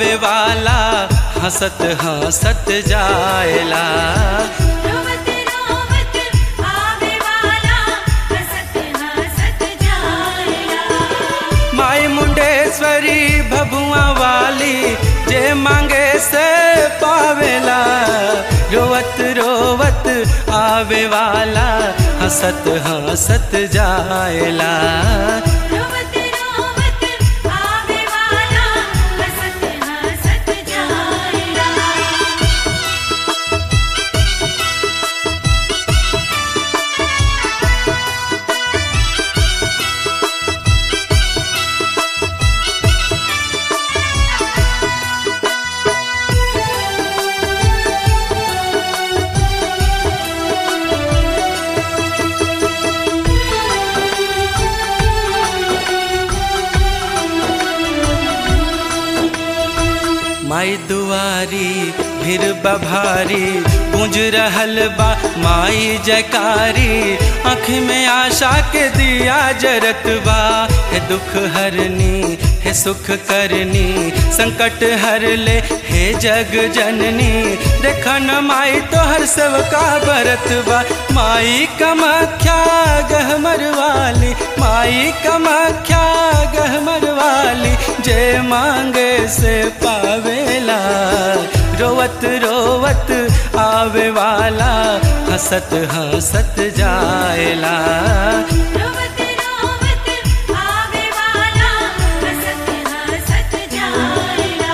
आवे वाला हंसत हंसत जाएला रोवत रोवत आवे वाला हंसत हंसत जाएला माई मुंडेश्वरी भभुआ वाली जे मांगे से पावेला रोवत रोवत आवे वाला हंसत हंसत जाएला रोवत रोवत आवे वाला हंसत हंसत जाएला माई दुआरी फिर बभारी गूंज रहल बा माई जयकारी आँख में आशा के दिया जरत बा हे दुख हरनी हे सुख करनी संकट हर ले हे जग जननी देख न माई तोहर सबका बरत बा माई कमाख्या गहमर वाली माई कमाख्या गहमर वाली जे मांगे से पावेला रोवत रोवत आवे वाला हंसत हंसत जाएला रोवत रोवत आवे वाला हंसत हंसत जाएला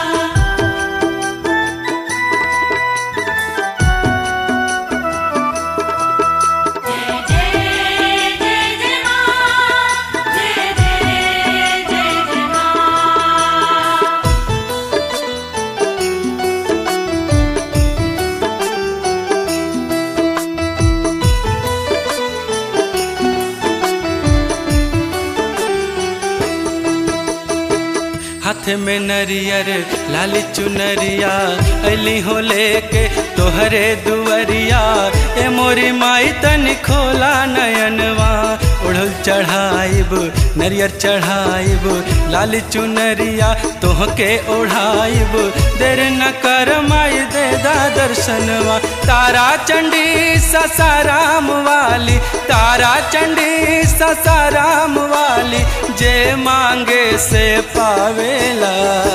जय जय जय जय मां जय जय जय जय मां हाथ में नरियर लाल चुनरिया अली हो लेके तोहरे दुवरिया ए मोरी माई तन खोला नयनवा उड़ल चढ़ाइब नरियर चढ़ाइब लाल चुनरिया तोहके ओढ़ाइब देर न कर माई दे दा दर्शनवा तारा चंडी ससाराम वाली तारा चंडी ससाराम वाली जे मांगे से पावेला